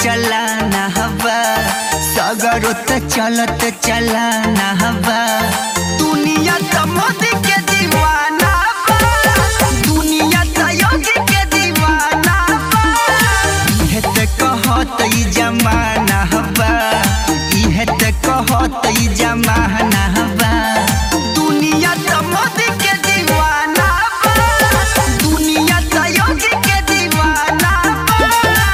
चलाना हवा सगरो त चलत चलाना हवा दुनिया त मोदी के दीवाना बा दुनिया त योगी के दीवाना बा इहे त कहत ई जमाना हवा इहे त कहत ई जमाना हवा दुनिया त मोदी के दीवाना बा दुनिया त योगी के दीवाना बा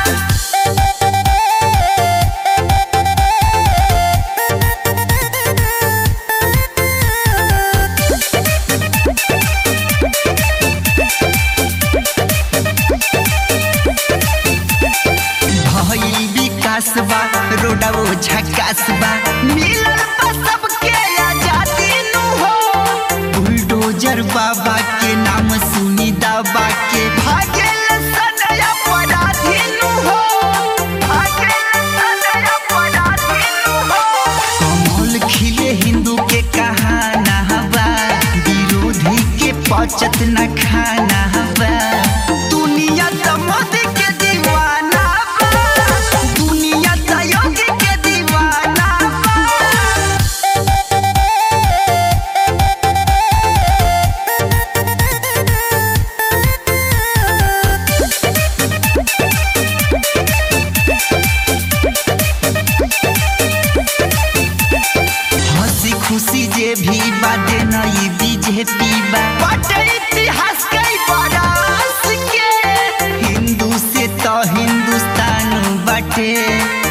भइल विकास बा रोडवो झकास बा मिलल बा सबके आजादी नु हो बुलडोजर बाबा के नाम सुनी दबा के भागेल सनया अपराधी नु हो भागेल सनया अपराधी नु हो कमल खिले हिंदू के कहाना हवा विरोधी के पचत न खाना हवा दुनिया त मोदी के दीवाना बा दुनिया त योगी के दीवाना बा हंसी खुशी जे भी बाटे नई बीजेपी बा बाटे इतिहास कई बरस के हिंदू से तो हिंदुस्तान बाटे